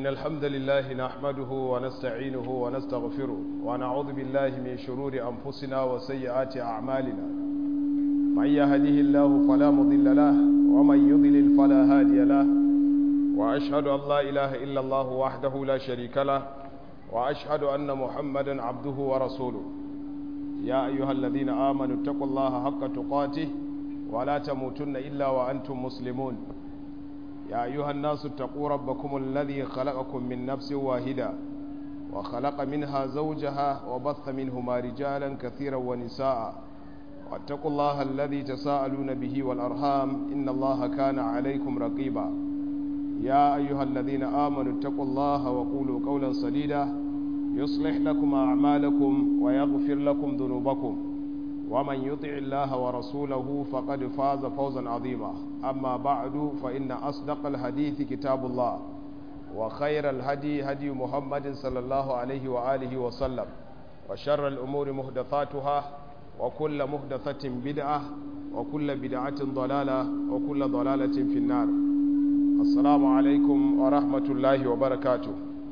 إن الحمد لله نحمده ونستعينه ونستغفره ونعوذ بالله من شرور أنفسنا وسيئات أعمالنا من يهده الله فلا مضل له ومن يضلل فلا هادي له وأشهد أن لا إله إلا الله وحده لا شريك له وأشهد أن محمدا عبده ورسوله يا أيها الذين آمنوا اتقوا الله حق تقاته ولا تموتن إلا وأنتم مسلمون يا أيها الناس اتقوا ربكم الذي خلقكم من نفس واحدة وخلق منها زوجها وبث منهما رجالا كثيرا ونساء واتقوا الله الذي تساءلون به والأرحام إن الله كان عليكم رقيبا يا أيها الذين آمنوا اتقوا الله وقولوا قولا سديدا يصلح لكم أعمالكم ويغفر لكم ذنوبكم ومن يطع الله ورسوله فقد فاز فوزا عظيما أما بعد فإن أصدق الحديث كتاب الله وخير الهدي هدي محمد صلى الله عليه وآله وسلم وشر الأمور مهدثاتها وكل مهدثة بدعة وكل بدعة ضلالة وكل ضلالة في النار السلام عليكم ورحمة الله وبركاته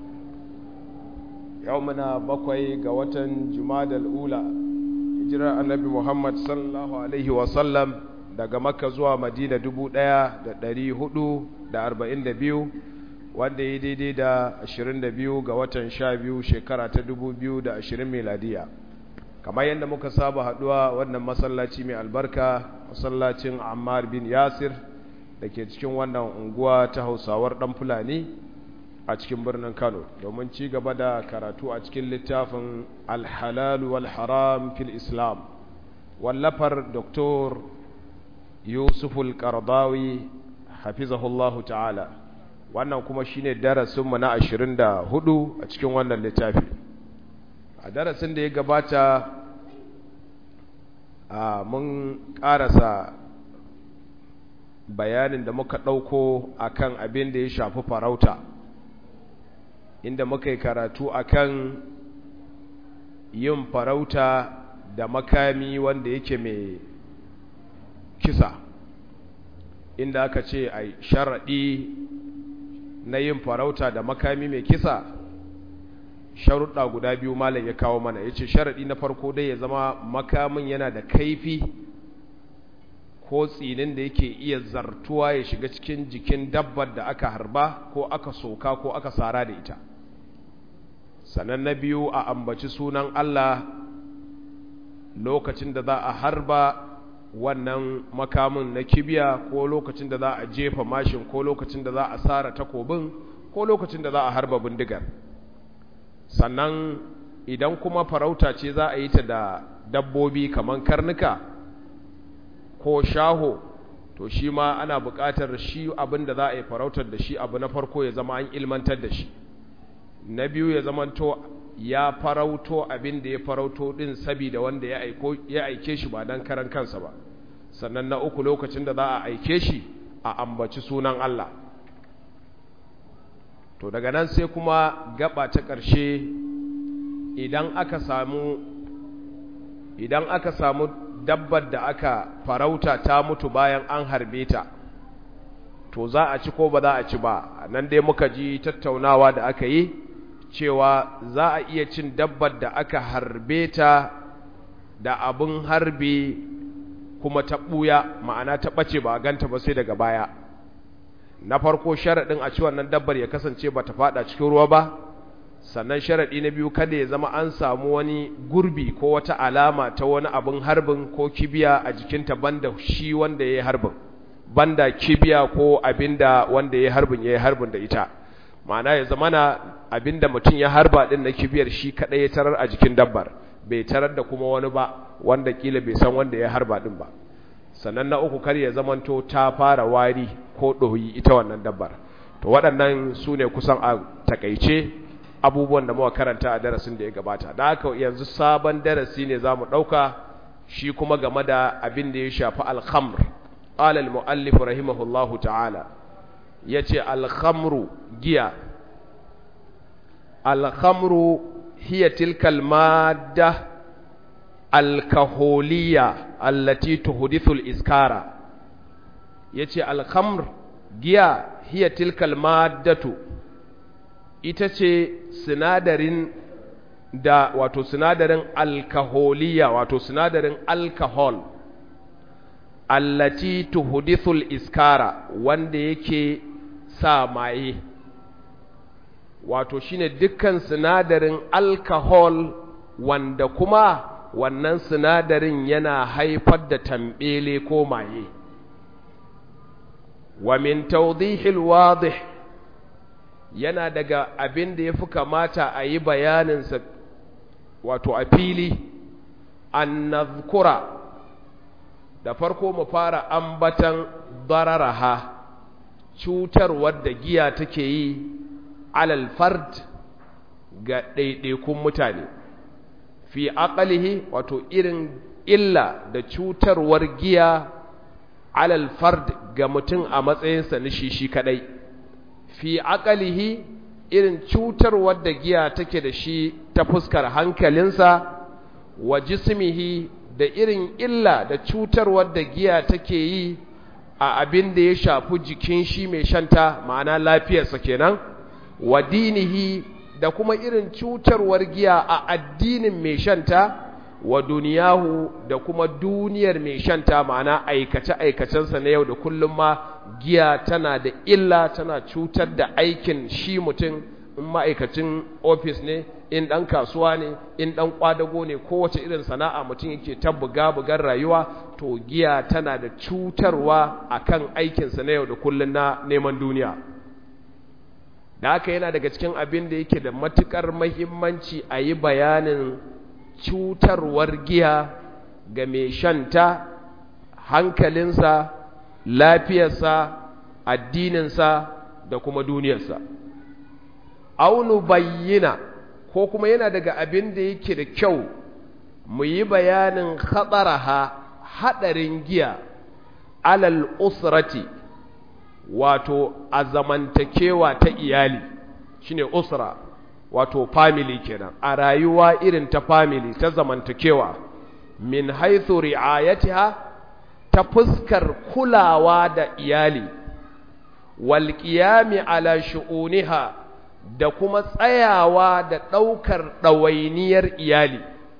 يومنا بقوي قوة جماد الأولى hijirar annabi Muhammad sallallahu Alaihi wasallam daga makka zuwa madina dubu ɗaya da ɗari hudu da arba'in da biyu wanda ya daidai da ashirin da biyu ga watan sha biyu shekara ta dubu biyu da ashirin meladiya kamar yadda muka saba haɗuwa wannan masallaci mai albarka masallacin ammar bin yasir da ke cikin wannan unguwa ta hausawar ɗan fulani a cikin birnin Kano domin ci gaba da karatu a cikin littafin Al-Halal wal Haram fil Islam wallafar Dr. Yusuf Al-Qardawi hafizahullahu ta'ala wannan kuma shine darasin mu na 24 a cikin wannan littafi a darasin da ya gabata a mun karasa bayanin da muka dauko akan abin da ya shafi farauta inda muka yi karatu akan yin farauta da makami wanda yake mai kisa inda aka ce a sharaɗi na yin farauta da makami mai kisa sharuɗa guda biyu malam ya kawo mana ya ce sharaɗi na farko dai ya zama makamin yana da kaifi ko tsinin da yake iya zartuwa ya shiga cikin jikin dabbar da aka harba ko aka soka ko aka sara da ita sannan na biyu a ambaci sunan Allah lokacin da za a harba wannan makamin na kibiya ko lokacin da za a jefa mashin ko lokacin da za a sara takobin ko lokacin da za a harba bindigar sannan idan kuma farauta ce za a yi ta da dabbobi kamar karnuka ko shaho to shi ma ana buƙatar shi abin da za a yi farautar da shi abu na farko ya zama an ilmantar da shi na biyu ya zamanto ya farauto abin da ya farauto din sabida wanda ya aiko ya aike shi ba dan karan kansa ba sannan na uku lokacin da za a aike shi a ambaci sunan Allah to daga nan sai kuma gaba ta ƙarshe idan aka samu idan aka samu dabbar da aka farauta ta mutu bayan an harbe ta to za a ci ko ba za a ci ba nan dai muka ji tattaunawa da aka yi cewa za a iya cin dabbar da aka harbe ta da abin harbe kuma ta ɓuya ma'ana ta ɓace ba a ganta ba sai daga baya na farko sharaɗin a ci wannan dabbar ya kasance ba ta faɗa cikin ruwa ba sannan sharaɗi na biyu kada ya zama an samu wani gurbi ko wata alama ta wani abin harbin ko kibiya a jikinta banda shi wanda ya yi harbin banda kibiya ko abinda wanda ya yi harbin ya yi harbin da ita ma'ana ya zama na abinda mutum ya harba din na kibiyar shi kadai ya tarar a jikin dabbar bai tarar da kuma wani ba wanda kila bai san wanda ya harba din ba sannan na uku kar ya zamanto ta fara wari ko ɗoyi ita wannan dabbar to waɗannan su ne kusan a takaice abubuwan da muka karanta a darasin da ya gabata da haka yanzu sabon darasi ne za mu ɗauka shi kuma game da abin da ya shafi alhamr قال المؤلف رحمه الله تعالى yace alkhamru giya alkhamru hiya tilka almadda alkaholiya allati tuhdithu aliskara yace alkhamr giya hiya tilka almaddatu ita ce sinadarin da wato sinadarin alkaholiya wato sinadarin alkahol allati tuhdithul iskara wanda yake sa maye wato shine dukkan sinadarin alkahol wanda kuma wannan sinadarin yana haifar da tambele ko maye wa min tawdihil wadih yana daga abin da yafi kamata a yi bayaninsa wato a fili an nazkura da farko mu fara ambatan dararaha cutarwar da giya take yi alal fard ga ɗaiɗaikun mutane fi aqalihi wato irin illa da cutarwar giya alal fard ga mutum a matsayinsa na shi shi kadai fi aqalihi irin cutarwar da giya take da shi ta fuskar hankalinsa wa jismihi da irin illa da cutarwar da giya take yi a abin da ya shafi jikin shi mai shanta ma'ana lafiyarsa kenan wa dinihi da kuma irin cutarwar giya a addinin mai shanta wa duniyahu da kuma duniyar mai shanta ma'ana aikace-aikacensa na yau da kullum ma giya tana da illa tana cutar da aikin shi mutum in ma'aikacin ofis ne in ɗan kasuwa ne in ɗan ƙwadago ne kowace irin sana'a mutum yake ta buga-bugar rayuwa to giya tana da cutarwa akan aikinsa na yau da kullum na neman duniya da haka yana daga cikin abin da yake da matuƙar mahimmanci a yi bayanin cutarwar giya ga mai shanta hankalinsa lafiyarsa addininsa da kuma duniyarsa aunu bayyana ko kuma yana daga abin da yake da kyau mu yi bayanin hatsaraha haɗarin giya alal usrati wato a zamantakewa ta iyali shine usra wato family kenan a rayuwa irin ta family ta zamantakewa min haithu ri'ayatiha ta fuskar kulawa da iyali wal qiyami ala shu'uniha da kuma tsayawa da ɗaukar ɗawainiyar iyali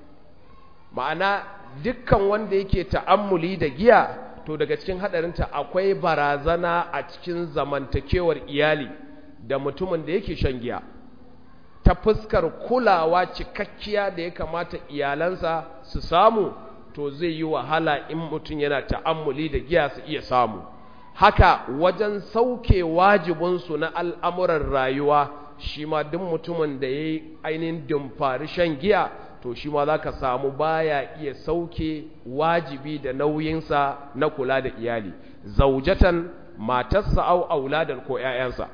ma'ana dukkan wanda yake ta'ammuli da giya to daga cikin haɗarinta akwai barazana a cikin zamantakewar iyali da mutumin da yake shan giya ta fuskar kulawa cikakkiya da ya kamata iyalansa su samu to zai yi wahala in mutum yana ta'ammuli da giya su iya samu haka wajen sauke wajibinsu na al'amuran rayuwa shi ma duk mutumin da ya yi ainihin dimfari shan giya to shi ma za ka samu baya iya sauke wajibi da nauyinsa na kula da iyali zaujatan matarsa au auladan ko ‘ya'yansa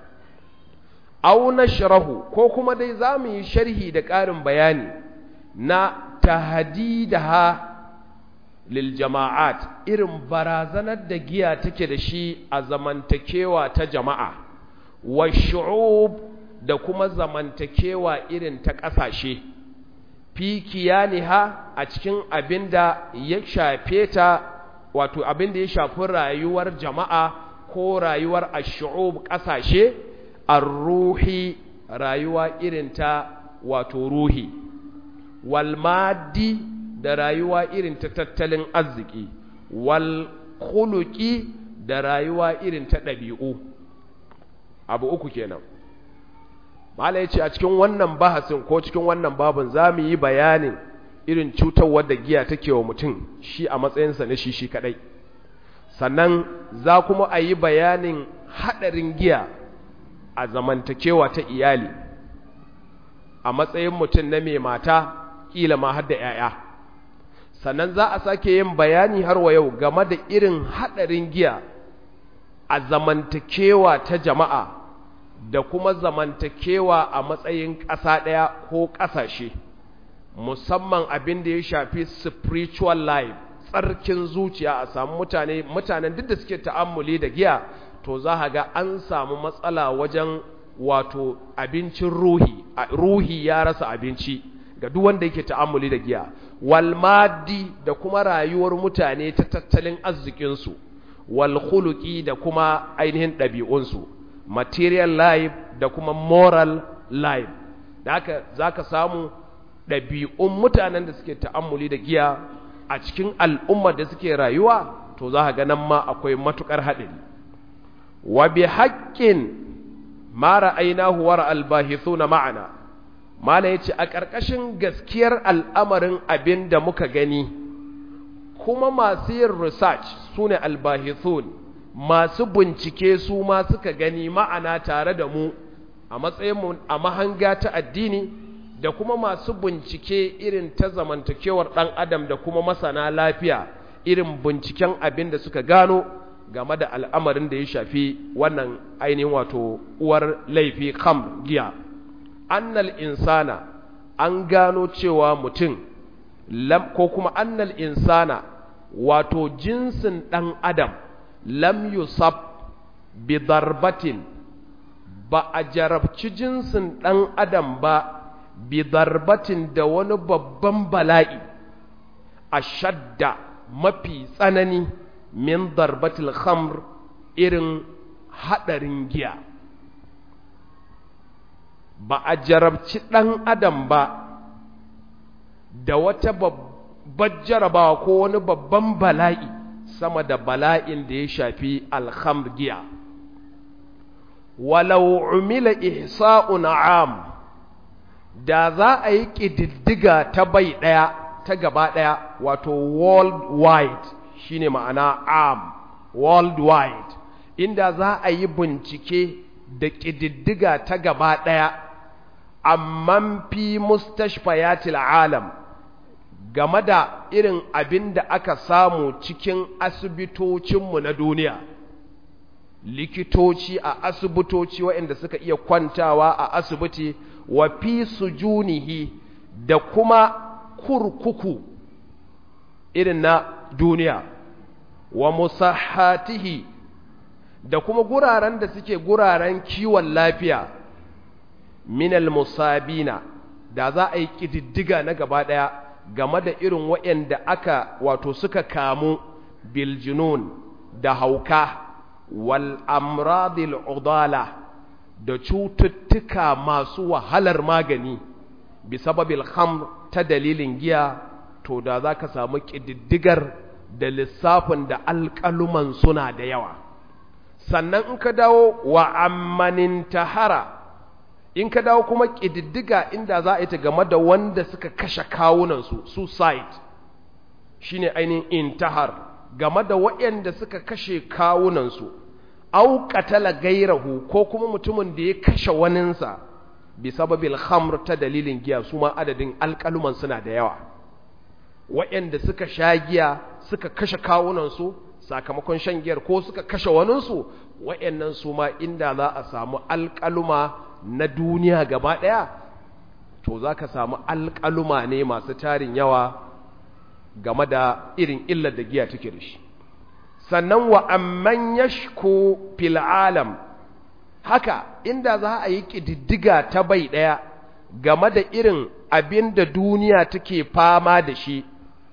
au na shirahu ko kuma dai za mu yi sharhi da ƙarin bayani na tahadidaha lil jama'at irin barazanar da giya take da shi a zamantakewa ta jama'a wa shu'ub da kuma zamantakewa irin ta ƙasashe fi kiyaniha a cikin abin da ya shafe ta wato abin da ya shafi rayuwar jama'a ko rayuwar ashu'ub ƙasashe ar-ruhi rayuwa irin ta wato ruhi wal maddi da rayuwa irin ta tattalin arziki wal khuluqi da rayuwa irin ta ɗabi'u abu uku kenan mala ya ce a cikin wannan bahasin ko cikin wannan babin za mu yi bayanin irin cutarwar da giya take wa mutum shi a matsayinsa na shi shi kadai sannan za kuma a yi bayanin haɗarin giya a zamantakewa ta iyali a matsayin mutum na mai mata ƙila ma har da 'ya'ya sannan za a sake yin bayani har wa yau game da irin haɗarin giya a zamantakewa ta jama'a da kuma zamantakewa a matsayin ƙasa ɗaya ko ƙasashe musamman abin da ya shafi spiritual life tsarkin zuciya a samu mutane mutanen duk da suke ta'ammuli da giya to za a ga an samu matsala wajen wato abincin ruhi ruhi ya rasa abinci ga duk wanda yake ta'ammuli da giya wal maddi da kuma rayuwar mutane ta tattalin arzikinsu wal khuluqi da kuma ainihin ɗabi'unsu material life da kuma moral live da haka za ka samu ɗabi'un mutanen da suke ta'ammuli da giya a cikin al'ummar da suke rayuwa to za ka nan ma akwai matuƙar haɗari wa bi haƙƙin mara ainihu wara albahisu na ma'ana mala ya ce a ƙarƙashin gaskiyar al'amarin abin da muka gani kuma masu yin research su ne albahithun masu bincike su ma suka gani ma'ana tare da mu a matsayinmu a mahanga ta addini da kuma masu bincike irin ta zamantakewar ɗan adam da kuma masana lafiya irin binciken abin da suka gano game da al'amarin da ya shafi wannan ainihin wato uwar laifi kam giya annal insana an gano cewa mutum ko kuma annal insana wato jinsin ɗan adam lam yusab bi darbatin ba a jarabci jinsin ɗan adam ba bi darbatin da wani babban bala'i a shadda mafi tsanani min darbatil khamr irin haɗarin giya ba a jarabci ɗan adam ba da wata babbar jarabawa ko wani babban bala'i sama da bala'in da ya shafi alhamr giya walau umila ihsa'un am da za a yi ƙididdiga ta bai ɗaya ta gaba ɗaya wato worldwide shine ma'ana am worldwide inda za a yi bincike da ƙididdiga ta gaba ɗaya amman fi mustashfayatil alam game da irin abin da aka samu cikin asibitocinmu na duniya likitoci a asibitoci waɗanda suka iya kwantawa a asibiti wa fi sujunihi da kuma kurkuku irin na duniya wa musahatihi da kuma guraren da suke guraren kiwon lafiya minal musabina da za a yi ƙididdiga na gaba ɗaya game da irin waɗanda aka wato suka kamu biljinun da hauka wal amradil udala da cututtuka masu wahalar magani bi sababil khamr ta dalilin giya to da za ka samu ƙididdigar da lissafin da alƙaluman suna da yawa sannan in ka dawo wa ammanin tahara in ka dawo kuma ƙididdiga inda za a yi ta game da wanda suka kashe kawunansu suicide shine ainihin intahar game da waɗanda suka kashe kawunansu au qatala gairahu ko kuma mutumin da ya kashe waninsa bi sababil khamr ta dalilin giya su ma adadin alƙaluman suna da yawa waɗanda suka sha giya suka kashe kawunansu sakamakon shan giyar ko suka kashe waninsu waɗannan su ma inda za a samu alƙaluma na duniya gaba ɗaya to za ka samu alƙaluma ne masu tarin yawa game da irin illar da giya take da shi sannan wa amman yashku fil alam haka inda za a yi ƙididdiga ta bai ɗaya game da irin abin da duniya take fama da shi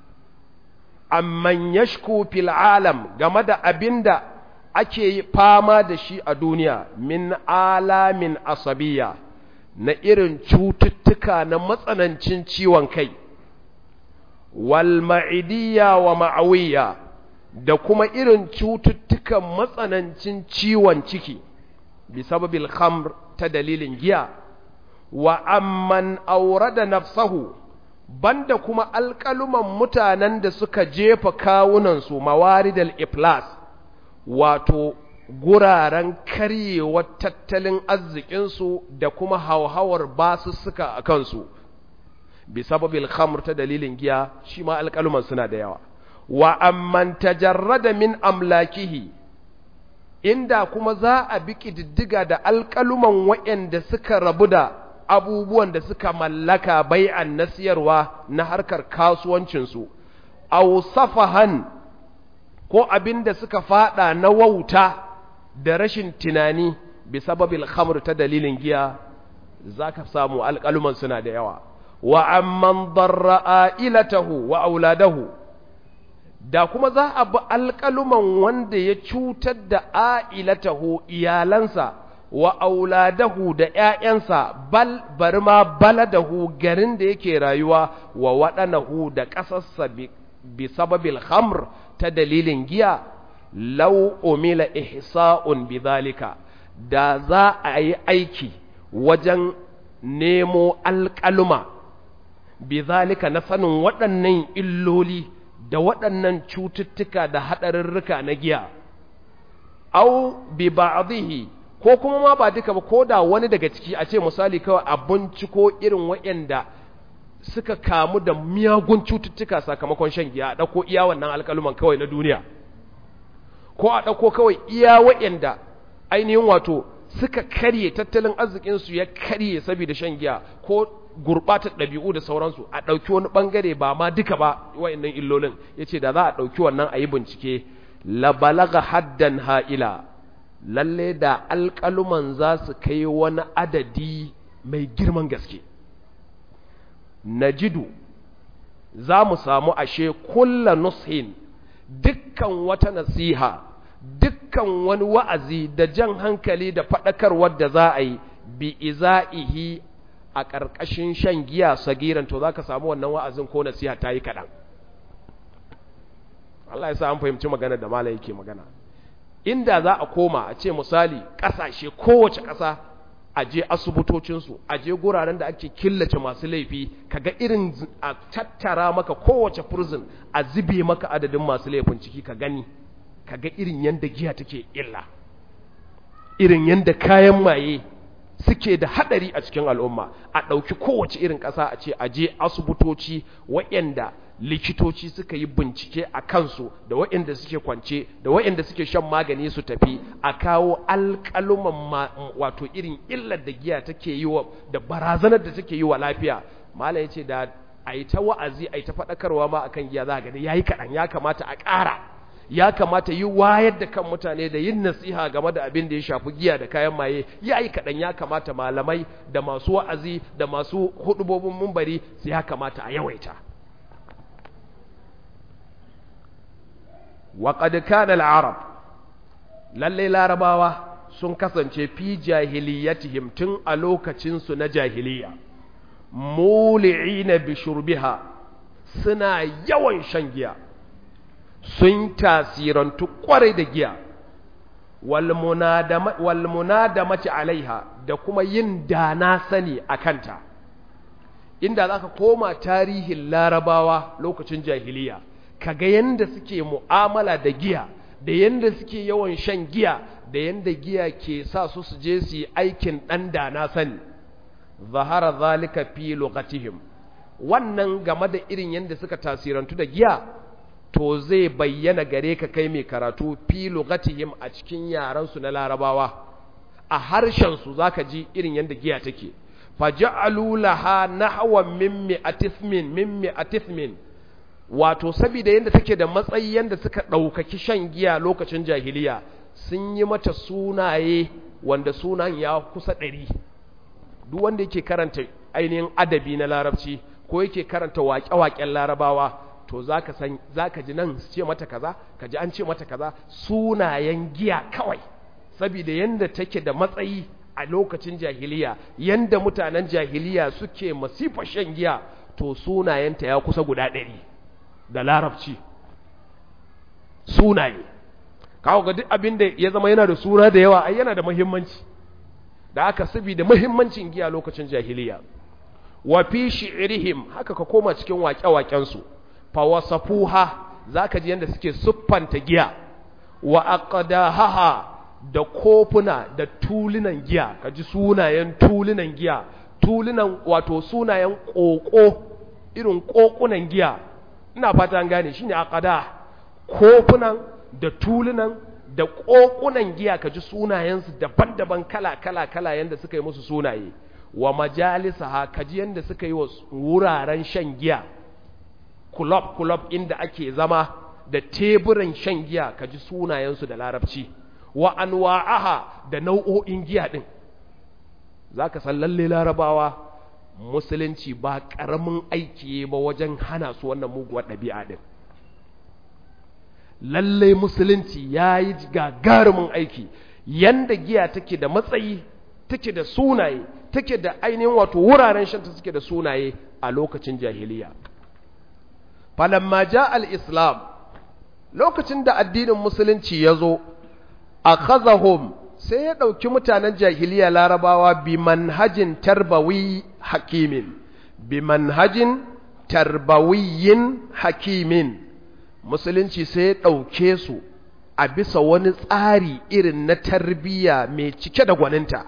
amman yashku fil alam game da abin da ake fama da shi a duniya min alamin asabiya na irin cututtuka na matsanancin ciwon kai wal ma'idiyya wa ma'awiyya da kuma irin cututtukan matsanancin ciwon ciki bi sababil khamr ta dalilin giya wa amman aurada nafsahu banda kuma alƙaluman mutanen da suka jefa kawunansu mawaridal iflas wato guraren karyewar tattalin arzikinsu da kuma hauhawar basussuka a kansu bi sababil khamr ta dalilin giya shi ma alƙaluman suna da yawa wa amman tajarrada min amlakihi inda kuma za a bi ƙididdiga da alƙaluman waɗanda suka rabu da abubuwan da suka mallaka bai'an na siyarwa na harkar kasuwancinsu aw safahan ko abin da suka fada na wauta da rashin tunani bi sababil khamr ta dalilin giya zaka samu alƙaluman suna da yawa wa amman darra ailatahu wa auladahu da kuma za a bi alƙaluman wanda ya cutar da a'ilatahu iyalansa wa auladahu da ‘ya'yansa bal bari ma baladahu garin da yake rayuwa wa waɗanahu da ƙasarsa bi sababil hamr ta dalilin giya lau umila ihsa'un bi zalika da za a yi aiki wajen nemo alƙaluma bi zalika na sanin waɗannan illoli da waɗannan cututtuka da haɗarurruka na giya au bi ba'dhihi ko kuma ma ba duka ba ko da wani daga ciki a ce misali kawai a binciko irin waɗanda suka kamu da miyagun cututtuka sakamakon shan giya a ɗauko iya wannan alƙaluman kawai na duniya ko a ɗauko kawai iya waɗanda ainihin wato suka karye tattalin arzikinsu ya karye saboda shan giya ko gurɓatar ɗabi'u da sauransu a ɗauki wani ɓangare ba ma duka ba waɗannan illolin ya ce da za a ɗauki wannan a yi bincike la balaga haddan ha'ila lalle da alƙaluman za su kai wani adadi mai girman gaske najidu za mu samu ashe kulla nushin dukkan wata nasiha dukkan wani wa'azi da jan hankali da faɗakarwar da za a yi bi iza'ihi a ƙarƙashin shan giya sagiran to za ka samu wannan wa'azin ko nasiha ta yi kaɗan Allah ya sa an fahimci magana da mala yake magana inda za a koma a ce misali ƙasashe kowace ƙasa a je asibitocinsu a je guraren da ake killace masu laifi kaga irin a tattara maka kowace prison a zube maka adadin masu laifin ciki ka gani kaga irin yanda giya take illa irin yanda kayan maye suke da hadari a cikin al'umma a ɗauki kowace irin ƙasa a ce a je asibitoci waɗanda likitoci suka yi bincike a kansu da waɗanda suke kwance da waɗanda suke shan magani su tafi a kawo alƙaluman wato irin illar da giya take yi wa da barazanar da take yi wa lafiya malam yace da a yi ta wa'azi a yi ta faɗakarwa ma akan giya za a gani yayi kaɗan ya kamata a ƙara ya kamata yi wayar da kan mutane da yin nasiha game da abin da ya shafi giya da kayan maye ya yi kaɗan ya kamata malamai da masu wa'azi da masu hudubobin mumbari su ya kamata a yawaita waƙad kana al'arab lalle larabawa sun kasance fi jahiliyatihim tun a lokacinsu na jahiliya muli'ina bi shurbiha suna yawan shan giya sun tasirantu kwarai da giya walmunadamati alaiha da kuma yin dana sani a kanta inda za ka koma tarihin larabawa lokacin jahiliya kaga yanda suke mu'amala da giya da yanda suke yawan shan giya da yanda giya ke sa su su je su yi aikin ɗan dana sani zahara zalika fi lugatihim wannan game da irin yanda suka tasirantu da giya to zai bayyana gare ka kai mai karatu fi lugatihim a cikin yaransu na larabawa a harshensu za ka ji irin yadda giya take faja'alu laha nahwan min mi'atismin min mi'atismin wato saboda yadda take da matsayi yadda suka ɗaukaki shan giya lokacin jahiliya sun yi mata sunaye wanda sunan ya kusa ɗari duk wanda yake karanta ainihin adabi na larabci ko yake karanta waƙe-waƙen larabawa to zaka san zaka ji nan su ce mata kaza ka ji an ce mata kaza sunayen giya kawai saboda yanda take da matsayi a lokacin jahiliya yanda mutanen jahiliya suke masifa shan giya to sunayenta ya kusa guda ɗari da larabci sunaye kawo ga duk abin da ya zama yana da suna da yawa ai yana da muhimmanci da aka saboda muhimmancin giya lokacin jahiliya wa fi shi'rihim haka ka koma cikin waƙe-waƙensu fawasafuha zaka ji yanda suke siffanta giya wa aqdahaha da kofuna da tulunan giya kaji sunayen tulunan giya tulunan wato sunayen koko irin kokunan giya ina fata an gane shine aqda kofunan da tulunan da kokunan giya kaji sunayensu daban-daban kala-kala kala yanda suka yi musu sunaye wa majalisaha kaji yanda suka yi wa wuraren shan giya kulob-kulob inda ake zama da teburan shan giya ka ji sunayensu da larabci wa anwa'aha da nau'o'in giya ɗin za ka san lalle larabawa musulunci ba ƙaramin aiki ba wajen hana su wannan muguwar ɗabi'a ɗin lalle musulunci ya yi gagarumin aiki yanda giya take da matsayi take da sunaye take da ainihin wato wuraren shanta suke da sunaye a lokacin jahiliya falamma ja al-islam lokacin da addinin musulunci ya zo a khazahum sai ya ɗauki mutanen jahiliya larabawa bi manhajin tarbawi hakimin bi manhajin tarbawiyin hakimin musulunci sai ya ɗauke su a bisa wani tsari irin na tarbiyya mai cike da gwaninta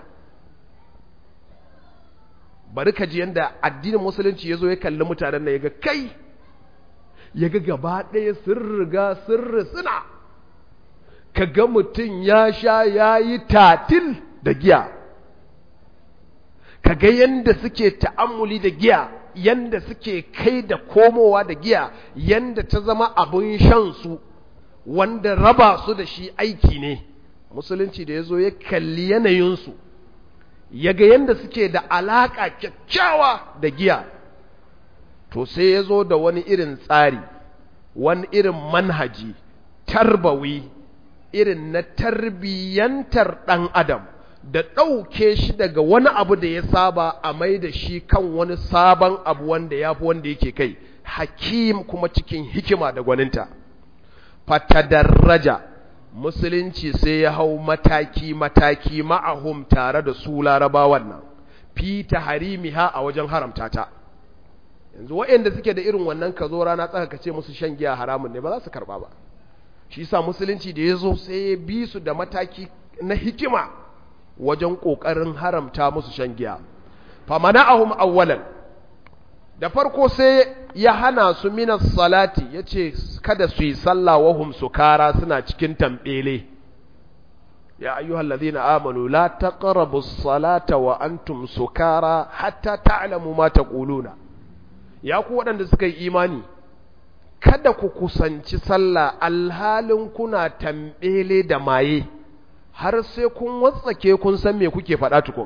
bari ka ji yadda addinin musulunci ya zo ya kalli mutanen da ya ga kai ya ga gaba ɗaya sun riga sun suna ka ga mutum ya sha ya yi tatil da giya ka ga yadda suke ta'ammuli da giya yadda suke kai da komowa da giya yadda ta zama abin shansu wanda raba su da shi aiki ne musulunci da ya zo ya kalli yanayinsu ya ga yadda suke da alaƙa kyakkyawa da giya to sai ya zo da wani irin tsari wani irin manhaji tarbawi irin na tarbiyyantar ɗan adam da ɗauke shi daga wani abu da ya saba a mai da shi kan wani sabon abu wanda ya fi wanda yake kai hakim kuma cikin hikima da gwaninta fatadarraja musulunci sai ya hau mataki-mataki ma'ahum tare da su larabawan nan fi taharimiha a wajen haramta ta yanzu waɗanda suke da irin wannan ka zo rana tsaka ka ce musu shan giya haramun ne ba za su karɓa ba shi sa musulunci da ya zo sai ya bi su da mataki na hikima wajen ƙoƙarin haramta musu shan giya famana'ahum awwalan da farko sai ya hana su minas salati ya ce kada su yi sallah wahum sukara suna cikin tambele ya ayyuhal ladhina amanu la taqrabu salata wa antum sukara hatta ta'lamu ma taquluna ya ku waɗanda suka yi imani kada ku kusanci sallah alhalin kuna tambele da maye har sai kun watsake kun san me kuke faɗa tukun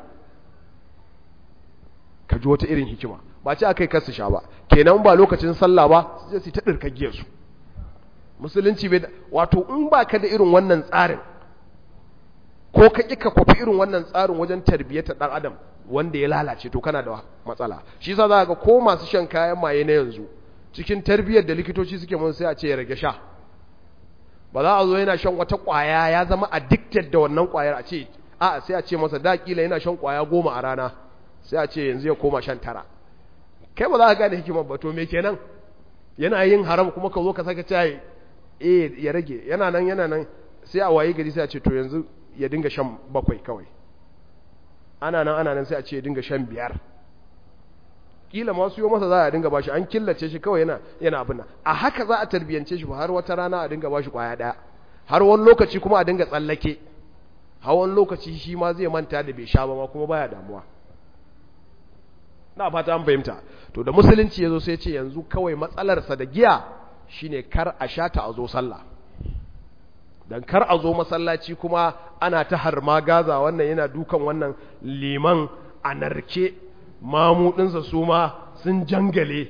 ka ji wata irin hikima ba ce akai kasu sha ba kenan ba lokacin sallah ba sai su ta dirkagiyar su musulunci bai wato in ba ka da irin wannan tsarin ko ka ƙi ka kwafi irin wannan tsarin wajen tarbiyyata ɗan adam wanda ya lalace to kana da matsala shi yasa za ga ko masu shan kayan maye na yanzu cikin tarbiyyar da likitoci suke mun sai a ce ya rage sha ba za a zo yana shan wata ƙwaya ya zama addicted da wannan ƙwayar a ce a sai a ce masa da kila yana shan ƙwaya goma a rana sai a ce yanzu ya koma shan tara kai ba za ka gane hikimar ba to me kenan yana yin haram kuma ka zo ka saka cayi eh ya rage yana nan yana nan sai a waye gari sai a ce to yanzu ya dinga shan bakwai kawai ana nan ana nan sai a ce ya dinga shan biyar kila ma su yi masa za a dinga bashi an killace shi kawai yana yana abin nan a haka za a tarbiyance shi ba har wata rana a dinga bashi kwaya daya har wani lokaci kuma a dinga tsallake har wani lokaci shi ma zai manta da bai sha ba ma kuma baya damuwa na fata an fahimta to da musulunci ya zo sai ce yanzu kawai matsalarsa da giya shine kar a sha ta a zo sallah dan kar a zo masallaci kuma ana ta harma gaza wannan yana dukan wannan liman a narke mamudinsa su ma sun jangale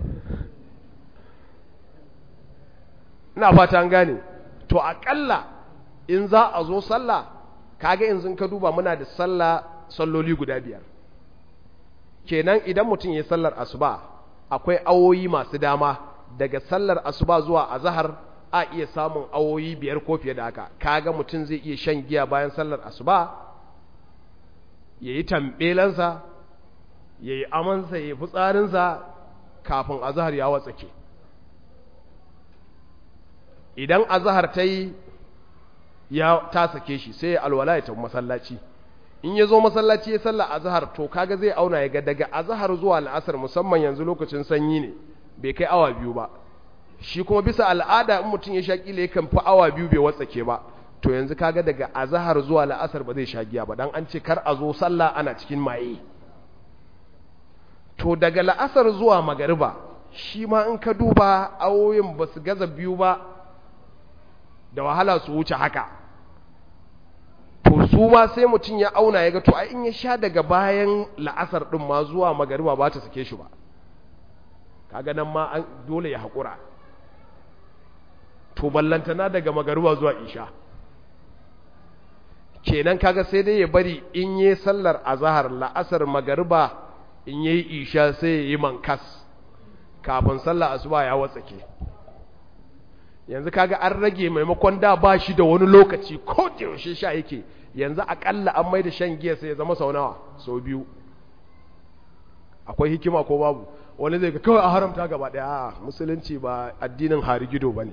ina fata an gane to aƙalla in za a zo sallah kaga yanzu ka duba muna da sallah salloli guda biyar kenan idan mutum ya sallar asuba akwai awoyi masu dama daga sallar asuba zuwa azahar a iya samun awoyi biyar ko fiye da haka kaga mutum zai iya shan giya bayan sallar asuba ya yi tambelansa ya yi amansa ya yi fitsarinsa kafin azahar ya watsake idan azahar ta yi ya ta sake shi sai ya alwala ya tafi masallaci in ya zo masallaci ya salla azhar to kaga zai auna ya ga daga azhar zuwa al'asar musamman yanzu lokacin sanyi ne bai kai awa biyu ba shi kuma bisa al'ada in mutum ya sha kila yakan fi awa biyu bai watsake ba to yanzu kaga daga azhar zuwa al'asar ba zai sha giya ba dan an ce kar a zo sallah ana cikin maye to daga la'asar zuwa magariba shi ma in ka duba awoyin ba su gaza biyu ba da wahala su wuce haka to su ma sai mutum ya auna ya ga to ai in ya sha daga bayan la'asar din ma zuwa magariba ba ta sake shi ba kaga nan ma an dole ya haƙura to ballantana daga magariba zuwa isha kenan kaga sai dai ya bari in yi sallar azahar la'asar magariba in yi isha sai ya yi mankas kafin sallar asuba ya watsake yanzu kaga an rage maimakon da ba shi da wani lokaci ko da yaushe sha yake yanzu akalla an mai da shan giya sai ya zama sau nawa sau biyu akwai hikima ko babu wani zai ga kawai a haramta gaba daya musulunci ba addinin harigido ba ne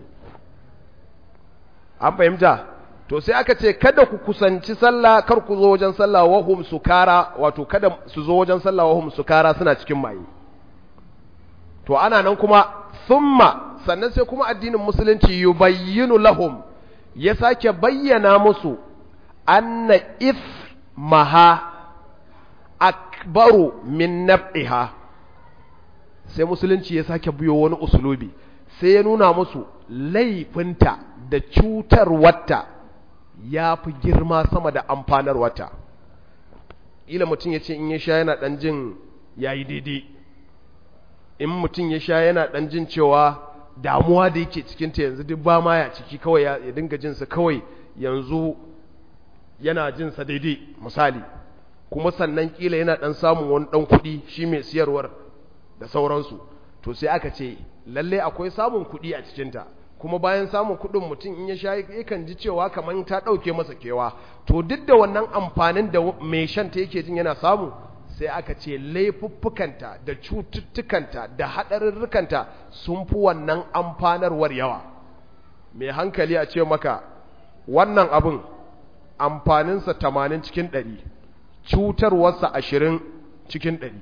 an fahimta to sai aka ce kada ku kusanci sallah kar ku zo wajen sallah wahum sukara wato kada su zo wajen sallah wahum sukara suna cikin maye to ana nan kuma thumma sannan sai kuma addinin musulunci yubayyinu lahum ya sake bayyana musu anna maha akbaru min naf'iha sai musulunci ya sake biyo wani usulubi sai ya nuna musu laifinta da cutarwarta ya fi girma sama da amfanarwarta ila mutum ya ce in ya sha yana ɗan jin ya yi daidai in mutum ya sha yana ɗan jin cewa damuwa da yake cikinta yanzu duk ba ma ya ciki kawai ya dinga jinsa kawai yanzu yana jinsa daidai misali kuma sannan kila yana ɗan samun wani ɗan kuɗi shi mai siyarwar da sauransu to sai aka ce lalle akwai samun kuɗi a cikinta kuma bayan samun kuɗin mutum in ya sha yakan ji cewa kamar ta ɗauke masa kewa to duk da wannan amfanin da mai shanta yake jin yana samu sai aka ce laifuffukanta da cututtukanta da haɗarurrukanta sun fi wannan amfanarwar yawa mai hankali a ce maka wannan abin amfaninsa tamanin cikin ɗari cutarwarsa ashirin cikin ɗari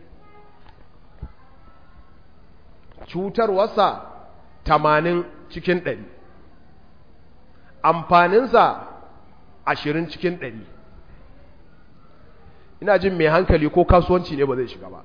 cutarwarsa tamanin cikin ɗari amfaninsa ashirin cikin ɗari ina jin mai hankali ko kasuwanci ne ba zai shiga ba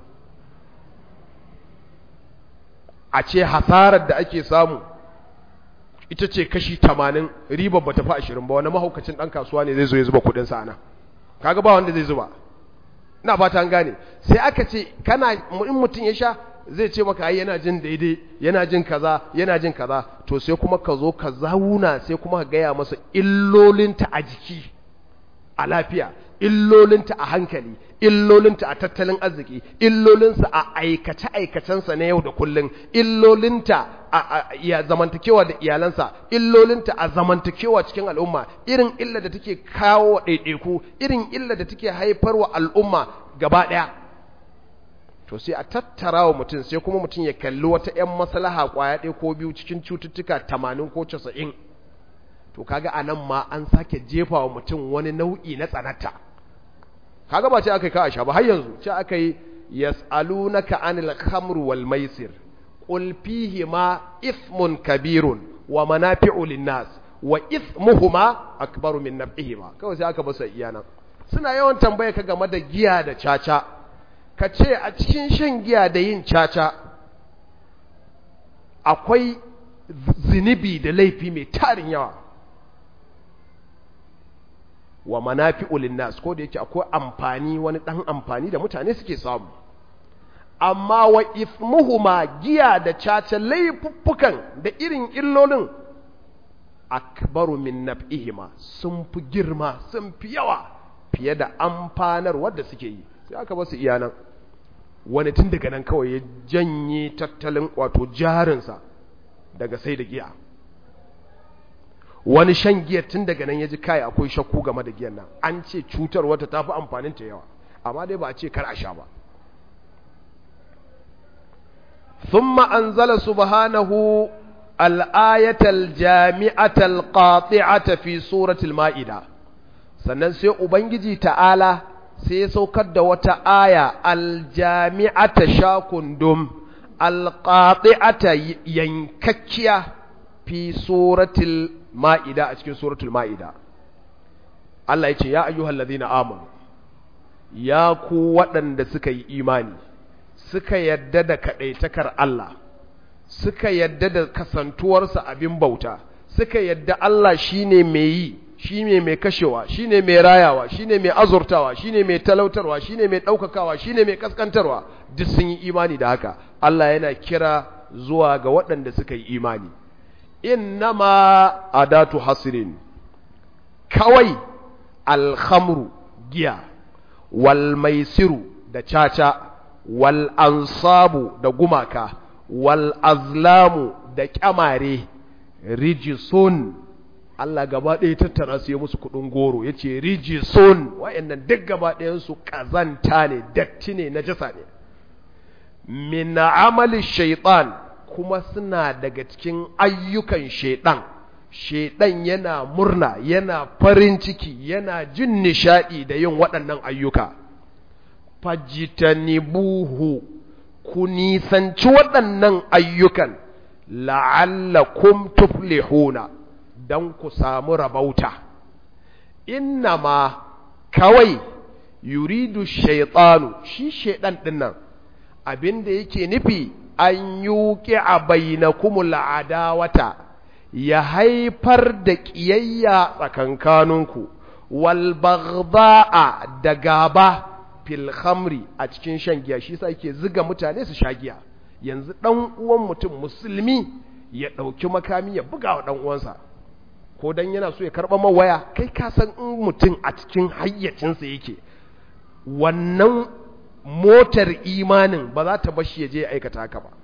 a ce hasarar da ake samu ita ce kashi tamanin ribar ba tafi ashirin ba wani mahaukacin ɗan kasuwa ne zai zo ya zuba kuɗinsa a nan kaga ba wanda zai zuba ina fata an gane sai aka ce kana in mutum ya sha zai ce maka ai yana jin daidai yana jin kaza yana jin kaza to sai kuma ka zo ka zauna sai kuma ka gaya masa illolinta a jiki a lafiya illolinta a hankali illolinta a tattalin arziki illolinsa a aikace aikacensa na yau da kullun illolinta a ya zamantakewa da iyalansa illolinta a zamantakewa cikin al'umma irin illa da take kawo ɗaiɗaiku irin illa da take haifarwa al'umma gaba ɗaya to sai a tattara wa mutum sai kuma mutum ya kalli wata 'yan maslaha kwaya ɗaya ko biyu cikin cututtuka tamanin ko casa'in to kaga a nan ma an sake jefa wa mutum wani nau'i na tsanata kaga ba ce aka yi ka a sha ba har yanzu ce aka yi yas'alunaka anil khamr wal maisir qul fihi ma ithmun kabirun wa manafi'u lin-nas wa ithmuhuma akbaru min naf'ihima kawai sai aka basa iyana suna yawan tambaya ka game da giya da caca ka ce a cikin shan giya da yin caca akwai zinibi da laifi mai tarin yawa wa manafi'ul linnas ko da yake akwai amfani wani dan amfani da mutane suke samu amma wa ithmuhuma giya da caca laifuffukan da irin illolin akbaru min naf'ihima sun fi girma sun fi yawa fiye da amfanar wadda suke yi sai aka basu iyanan wani tun daga nan kawai ya janye tattalin wato jarinsa daga sai da giya wani shan giyar tun daga nan ya ji kai akwai shakku game da giyan nan an ce cutar wata ta fi amfanin ta yawa amma dai ba a ce kar a sha ba thumma anzala subhanahu al-ayatal jami'atal qati'ata fi suratul ma'ida sannan sai ubangiji ta'ala sai ya saukar da wata aya aljami'ata shakundum alqati'ata yankakkiya fi suratul ma'ida a cikin suratul ma'ida Allah ya ce ya ayyuhal ladhina amanu ya ku waɗanda suka yi imani suka yadda da kadaitakar Allah suka yadda da kasantuwarsa abin bauta suka yadda Allah shine mai yi shine mai kashewa shine mai rayawa shine mai azurtawa shine mai talautarwa shine mai daukakawa shine mai kaskantarwa duk sun yi imani da haka Allah yana kira zuwa ga waɗanda suka yi imani innama adatu hasirin kawai alhamru giya wal maisiru da caca wal ansabu da gumaka wal azlamu da kyamare rijisun Allah gaba ɗaya tattara su ya musu kuɗin goro ya ce rijisun wa'annan duk gaba ɗayansu ƙazanta ne datti ne na jasa ne min amali shaitan kuma suna daga cikin ayyukan shaitan shaitan yana murna yana farin ciki yana jin nishaɗi da yin waɗannan ayyuka fajitanibuhu ku nisanci waɗannan ayyukan la'allakum tuflihuna don ku samu rabauta innama kawai yuridu shaitanu shi shaidan dinnan abinda yake nufi an yuki a bainakumul adawata ya haifar da ƙiyayya tsakankaninku wal baghdha'a da gaba fil khamri a cikin shan giya shi yasa yake ziga mutane su sha giya yanzu dan uwan mutum musulmi ya ɗauki makami ya buga wa dan uwansa ko dan yana so ya karɓa mawaya kai ka san in mutum a cikin hayyacinsa yake wannan motar imanin ba za ta bashi ya je ya aikata haka ba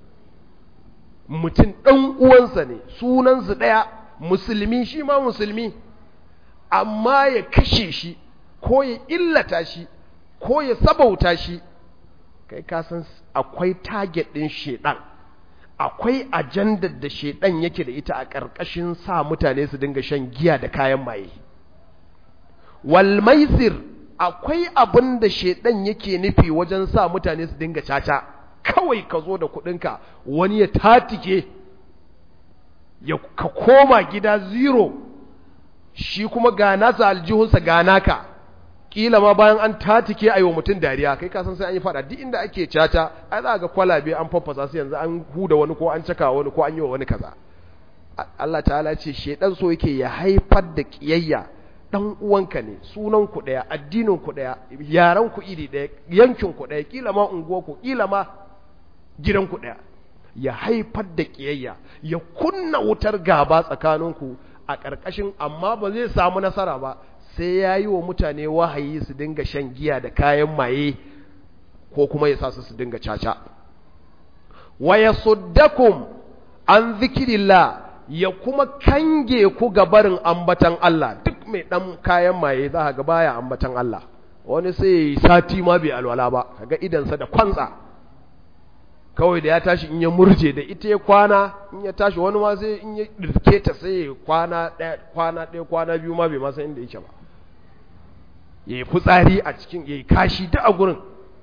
mutum ɗan uwansa ne sunansu ɗaya musulmi shi ma musulmi amma ya kashe shi ko ya illata shi ko ya sabauta shi kai ka san akwai target ɗin shedan akwai ajandar da shedan yake da ita a ƙarƙashin sa mutane su dinga shan giya da kayan maye wal maisir akwai abin da shedan yake nufi wajen sa mutane su dinga caca kawai ka zo da kuɗinka wani ya tatike ya ka koma gida zero shi kuma ga nasa aljihunsa ga naka kila ma bayan an tatike a yi wa mutum dariya kai kasan sai an yi fada duk inda ake caca ai za ga kwalabe an faffasa su yanzu an huda wani ko an caka wani ko an yi wa wani kaza Allah ta'ala ce shedan so yake ya haifar da kiyayya dan uwanka ne sunan ku daya addinin ku daya yaran ku iri daya yankin ku daya kila ma unguwa ku kila ma gidan ku daya ya haifar da kiyayya ya kunna wutar gaba tsakaninku a ƙarƙashin amma ba zai samu nasara ba sai ya yi wa mutane wahayi su dinga shan giya da kayan maye ko kuma ya sa su su dinga caca wa ya suddakum an zikirillah ya kuma kange ku ga barin ambatan Allah duk mai ɗan kayan maye za ga baya ambatan Allah wani sai ya yi sati ma bai alwala ba kaga idansa da kwantsa kawai da ya tashi in ya murje da ita ya kwana in ya tashi wani ma sai in ya dirke ta sai ya kwana ɗaya kwana ɗaya kwana biyu ma bai ma san inda yake ba ya yi fitsari a cikin ya yi kashi duk a gurin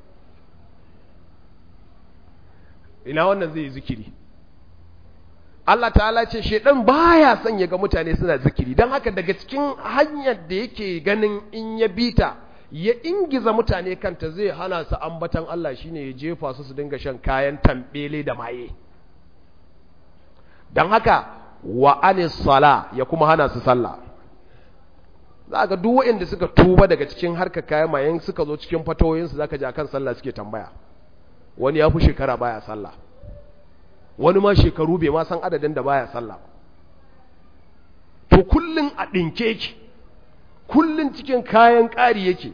ina wannan zai yi zikiri Allah ta'ala ce shedan baya son ya ga mutane suna zikiri don haka daga cikin hanyar da yake ganin in ya bita ya ingiza mutane kanta zai hana su ambatan Allah shine ya jefa su su dinga shan kayan tambele da maye don haka wa anis sala ya kuma hana su sallah za ga duk waɗanda suka tuba daga cikin harkar kayan mayen suka zo cikin fatoyinsu za ka ji akan sallah suke tambaya wani ya fi shekara baya sallah wani ma shekaru bai ma san adadin da baya sallah to kullun a ɗinke yake kullun cikin kayan ƙari yake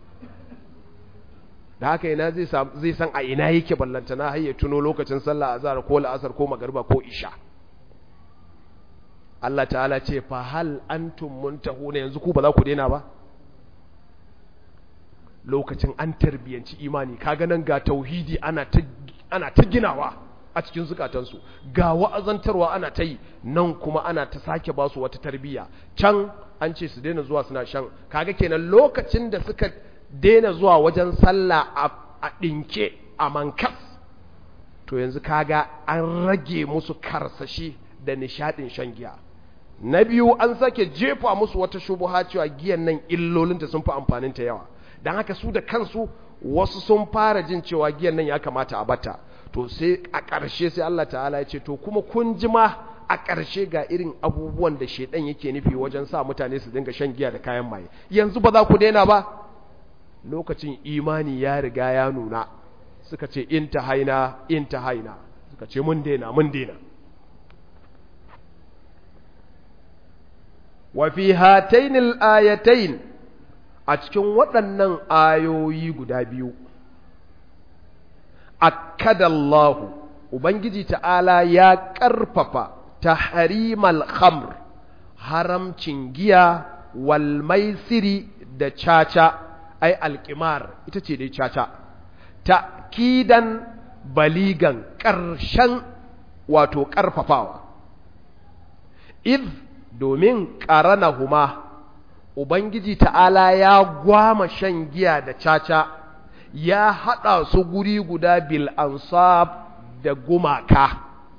da haka ina zai san a ina yake ballantana har ya tuno lokacin sallah azhar ko la'asar ko magariba ko isha Allah ta'ala ce fa hal antum muntahuna yanzu ku ba za ku daina ba lokacin an tarbiyanci imani kaga nan ga tauhidi ana ta ana ta ginawa a cikin zukatansu ga wa'azantarwa ana ta yi nan kuma ana ta sake ba su wata tarbiyya can an ce su daina zuwa suna shan kaga kenan lokacin da suka daina zuwa wajen sallah a ɗinke a mankas to yanzu kaga an rage musu karsashi da nishadin shan giya na biyu an sake jefa musu wata shubuha cewa giyan nan illolinta sun fi amfaninta yawa don haka su da kansu wasu sun fara jin cewa giyan nan ya kamata a bata to sai a ƙarshe sai Allah ta'ala ya ce to kuma kun ji ma a ƙarshe ga irin abubuwan da shaidan yake nufi wajen sa mutane su dinga shan giya da kayan maye yanzu ba za ku daina ba lokacin imani ya riga ya nuna suka ce in ta haina in ta haina suka ce mun daina mun daina wa fi hatainil ayatain a cikin waɗannan ayoyi guda biyu akadallahu ubangiji ta'ala ya ƙarfafa tahrimal khamr haramcin giya wal maisiri da caca ai alƙimar ita ce dai caca ta'kidan baligan ƙarshen wato ƙarfafawa id domin ƙaranahuma ubangiji ta'ala ya gwama shan giya da caca ya haɗa su guri guda bil ansab da gumaka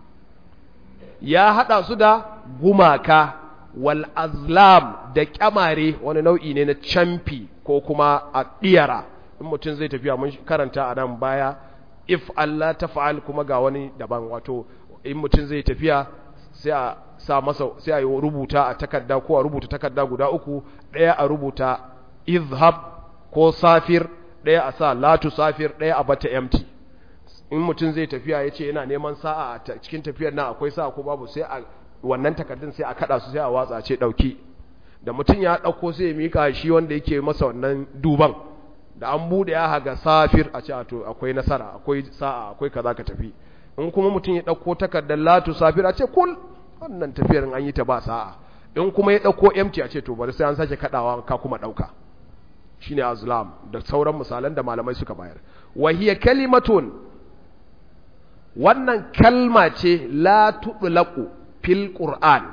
ya haɗa su da gumaka wal azlam da kyamare wani nau'i ne na camfi ko kuma a ɗiyara in mutum zai tafiya mun karanta a nan baya if Allah ta fa'al kuma ga wani daban wato in mutum zai tafiya sai a sa masa sai a yi rubuta a takarda ko a rubuta takarda guda uku ɗaya a rubuta izhab ko safir ɗaya a sa latu safir ɗaya a bata empty in mutum zai tafiya ya ce yana neman sa'a a cikin tafiyar nan akwai sa'a ko babu sai a wannan takardun sai a kada su sai a watsa ce ɗauki da mutum ya ɗauko sai ya mika shi wanda yake masa wannan duban da an buɗe ya haga safir a ce to akwai nasara akwai sa'a akwai kaza ka tafi in kuma mutum ya ɗauko takardar latu safir a ce kul wannan tafiyar an yi ta ba sa'a in kuma ya ɗauko empty a ce to bari sai an sake kaɗawa ka kuma ɗauka shine azlam da sauran misalan da malamai suka bayar wa hiya kalimatun wannan kalma ce la tudlaqu fil qur'an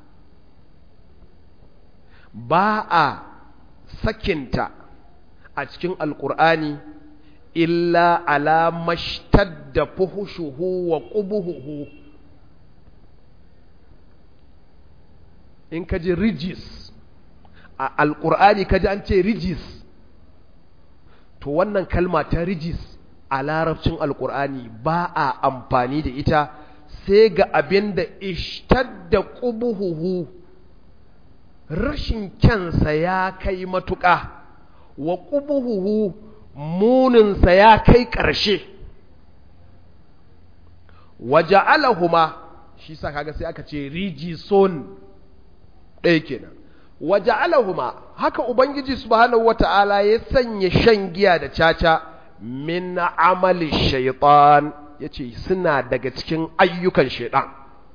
ba a sakinta a cikin alqur'ani illa ala mashtadda fuhushuhu wa qubuhu in ka ji rijis a alƙur'ani ka ji an ce rijis to wannan kalma ta rijis a larabcin alƙur'ani ba a amfani da ita sai ga abin da ishtadda ƙubuhuhu rashin kyansa ya kai matuƙa wa ƙubuhuhu muninsa ya kai ƙarshe waje alahuma shi sa kaga sai aka ce rijison ɗaya kenan waje alahuma haka ubangiji subhanahu wata'ala ya sanya shan giya da caca min amali shaitan ya ce suna daga cikin ayyukan shaitan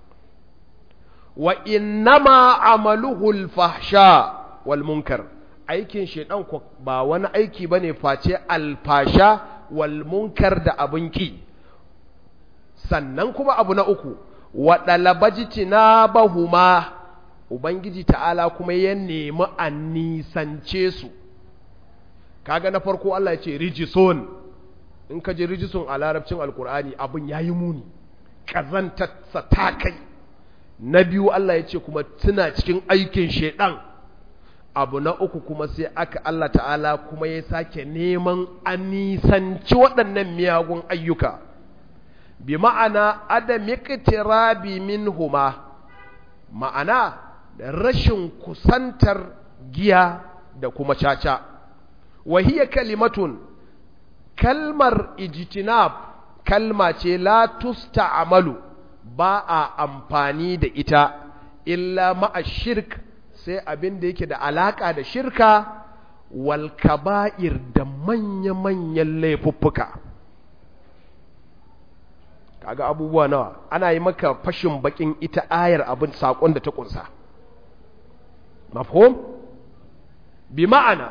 wa innama amaluhul fahsha wal munkar aikin shaitan ko ba wani aiki bane face alfasha wal munkar da abin ki sannan kuma abu na uku wa dalabajitina bahuma ubangiji ta'ala kuma ya nemi a nisance su kaga na farko Allah ya ce rijison in ka je rijison a larabcin alkur'ani abin ya yi muni ƙazantarsa ta kai na biyu Allah ya ce kuma suna cikin aikin shaidan abu na uku kuma sai aka Allah ta'ala kuma ya sake neman a nisanci waɗannan miyagun ayyuka bi ma'ana adamiqtirabi minhuma ma'ana da rashin kusantar giya da kuma caca wahiya kalimatun kalmar ijtinab kalma ce la tusta'malu ba a amfani da ita illa ma'a shirk sai abin da yake da alaka da shirka wal kaba'ir da manya-manyan laifuffuka kaga abubuwa nawa ana yi maka fashin bakin ita ayar abin sakon da ta kunsa mafhum bi ma'ana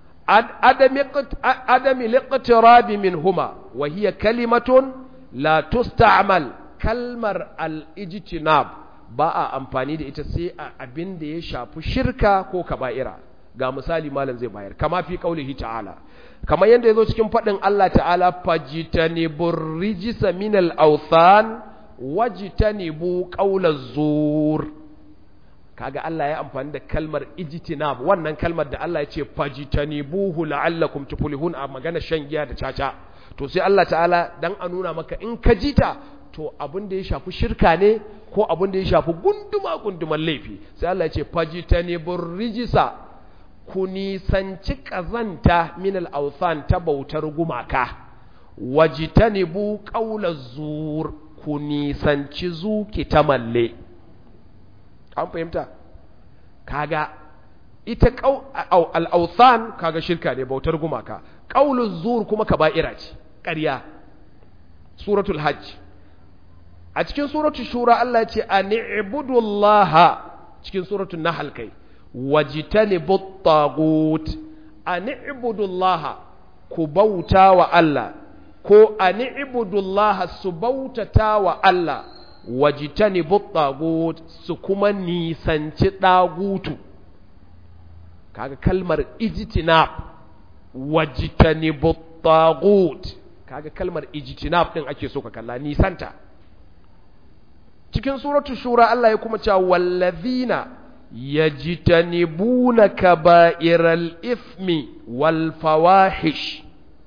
adami liqtirabi minhuma wa hiya kalimatun la tusta'mal kalmar al-ijtinab ba a amfani da ita sai a abin da ya shafi shirka ko kaba'ira ga misali malam zai bayar kama fi qaulihi ta'ala kamar yadda yazo cikin fadin Allah ta'ala fajtanibur rijsa minal awthan wajtanibu qawlaz zur kaga Allah ya amfani da kalmar ijtinab wannan kalmar da Allah ya ce fajtanibuhu la'allakum tuflihun a magana shan giya da caca to sai Allah ta'ala dan a nuna maka in ka jita to abin da ya shafi shirka ne ko abin da ya shafi gunduma gunduman laifi sai Allah ya ce fajtanibur rijsa ku nisanci kazanta min al-awthan ta bautar gumaka wajtanibu qawlaz zur ku nisanci zuki ta malle an fahimta kaga ita al'authan kaga shirka ne bautar gumaka ƙaulun zur kuma kaba'ira ce ƙarya suratul hajj a cikin suratul shura Allah ya ce a ni'budullaha cikin suratul nahl kai wajitani tagut a ni'budullaha ku bauta wa Allah ko a ni'budullaha su bautata wa Allah wajitani tagut su kuma nisanci ɗagutu kaga kalmar ijtinab wajitani tagut kaga kalmar ijtinab din ake so ka kalla nisanta cikin suratu shura Allah ya kuma cewa wallazina yajtanibuna kaba'iral ithmi wal fawahish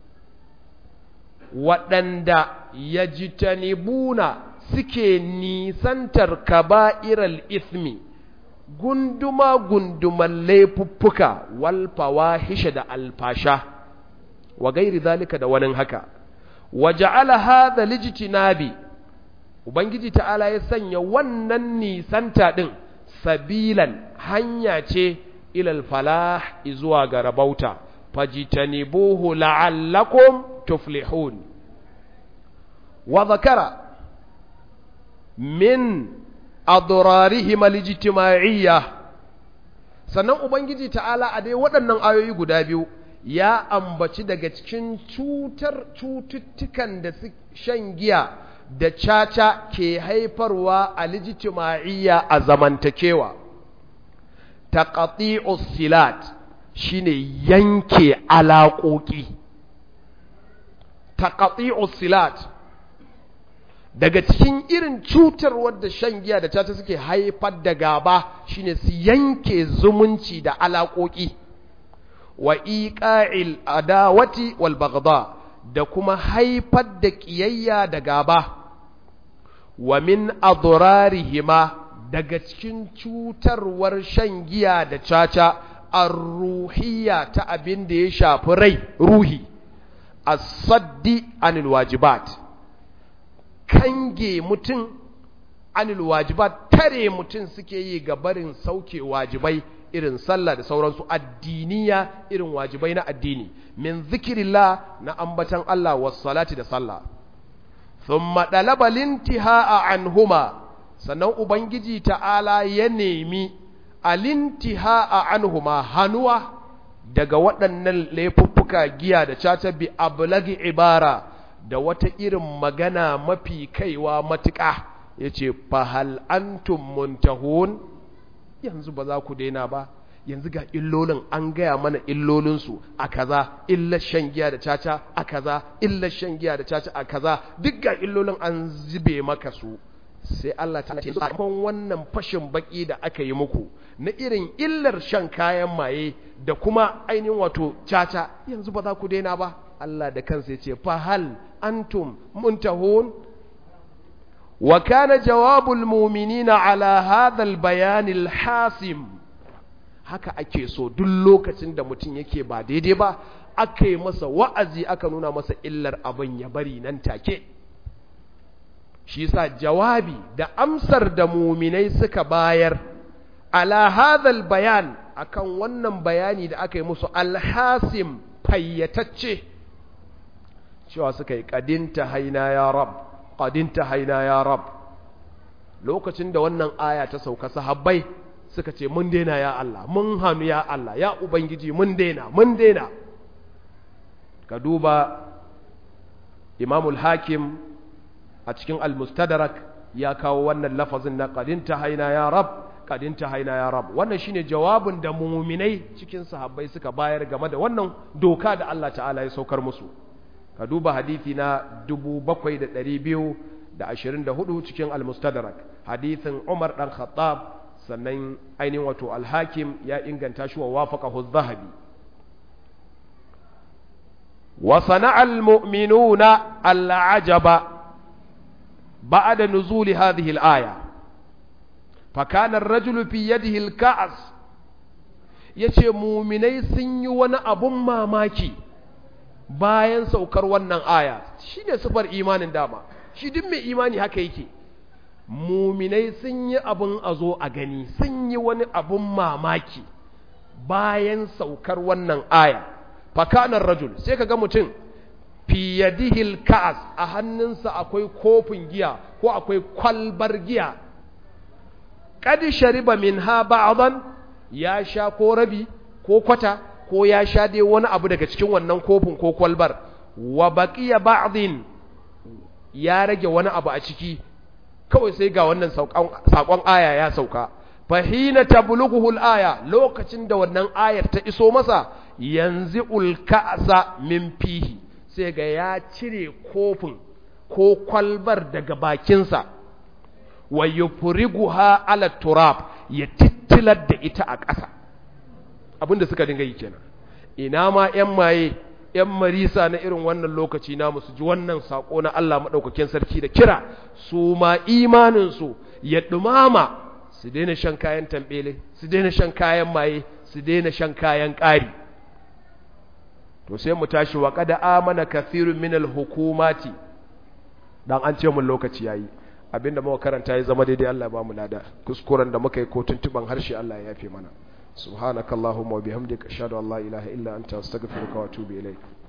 waɗanda yajtanibuna suke nisantar kaba'iral ithmi gunduma gunduman laifuffuka wal fawahish da alfasha wa gairi zalika da wani haka waja'ala hadha lijtinabi ubangiji ta'ala ya sanya wannan nisanta din sabilan hanya ce ilal falah zuwa ga rabauta fajitanibuhu la'allakum tuflihun wa zakara min adrarihim alijtima'iyya sannan ubangiji ta'ala a dai waɗannan ayoyi guda biyu ya ambaci daga cikin cutar cututtukan da shan giya da caca ke haifarwa a lijitima'iyya a zamantakewa taqati'us silat shine yanke alaƙoƙi taqati'us silat daga cikin irin cutar wadda shan giya da caca suke haifar da gaba shine su yanke zumunci da alaƙoƙi wa iqa'il adawati wal baghdha da kuma haifar da ƙiyayya da gaba wa min adrarihima daga cikin cutarwar shan giya da caca ar-ruhiyya ta abin da ya shafi rai ruhi as-saddi anil wajibat kange mutum anil wajibat tare mutum suke yi ga barin sauke wajibai irin sallah da sauransu addiniya irin wajibai na addini min zikirillah na ambatan Allah was salati da sallah thumma dalaba lintihaa anhuma sannan ubangiji ta'ala ya nemi alintihaa anhuma hanuwa daga waɗannan laifuffuka giya da caca bi ablagi ibara da wata irin magana mafi kaiwa matuƙa yace fahal antum muntahun yanzu ba za ku daina ba yanzu ga illolin an gaya mana illolinsu a kaza illar shan giya da caca a kaza illar shan giya da caca a kaza duk ga illolin an zube maka su sai Allah ta ce sakon wannan fashin baki da aka yi muku na irin illar shan kayan maye da kuma ainihin wato caca yanzu ba za ku daina ba Allah da kansa ya ce fa hal antum muntahun wa kana jawabul mu'minina ala hadha al-bayan al-hasim haka ake so duk lokacin da mutum yake ba daidai ba aka yi masa wa'azi aka nuna masa illar abin ya bari nan take shi sa jawabi da amsar da muminai suka bayar ala hadhal bayan akan wannan bayani da aka yi musu alhasim fayyatacce cewa suka yi kadinta haina ya rab kadinta haina ya rab lokacin da wannan aya ta sauka sahabbai suka ce mun daina ya Allah mun hannu ya Allah ya ubangiji mun daina mun daina ka duba imamul hakim a cikin al-mustadrak ya kawo wannan lafazin na qadinta haina ya rab qadinta haina ya rab wannan shine jawabin da muminai cikin sahabbai suka bayar game da wannan doka da Allah ta'ala ya saukar musu ka duba hadisi na 7224 cikin al-mustadrak hadisin Umar dan Khattab sannan ainihin wato al-Hakim ya inganta shi wa wafaqahu az-Zahabi wa sana'a al-mu'minuna al-ajaba بعد نزول هذه الآية فكان الرجل في يده الكأس yace muminai sun yi wani abun mamaki bayan saukar wannan aya shi ne sufar imanin dama shi duk mai imani haka yake muminai sun yi abun a zo a gani sun yi wani abun mamaki bayan saukar wannan aya fakanar rajul sai kaga mutum fi yadihil ka'as a hannunsa akwai kofin giya ko akwai kwalbar giya qad shariba minha ba'dan ya sha ko rabi ko kwata ko ya sha dai wani abu daga cikin wannan kofin ko kwalbar wa baqiya ba'din ya rage wani abu a ciki kawai sai ga wannan sakon aya ya sauka fahina tablughu al-aya lokacin da wannan ayar ta iso masa yanzu ulka'sa min fihi sai ga ya cire kofin ko kwalbar daga bakinsa wa yufriguha ala turab ya tittilar da ita a ƙasa abinda suka dinga yi kenan ina ma ƴan maye ƴan marisa na irin wannan lokaci namu su ji wannan sako na Allah madaukakin sarki da kira su ma imanin su ya dumama su daina shan kayan tambele su daina shan kayan maye su daina shan kayan ƙari to sai mu tashi wa kada amana kathirun minal hukumati dan an ce mun lokaci yayi abinda muka karanta ya zama daidai Allah ba mu lada kuskuren da muka yi ko tuntuban harshe Allah ya yafe mana subhanakallahumma wa bihamdika ashhadu an la ilaha illa anta astaghfiruka wa atubu ilaik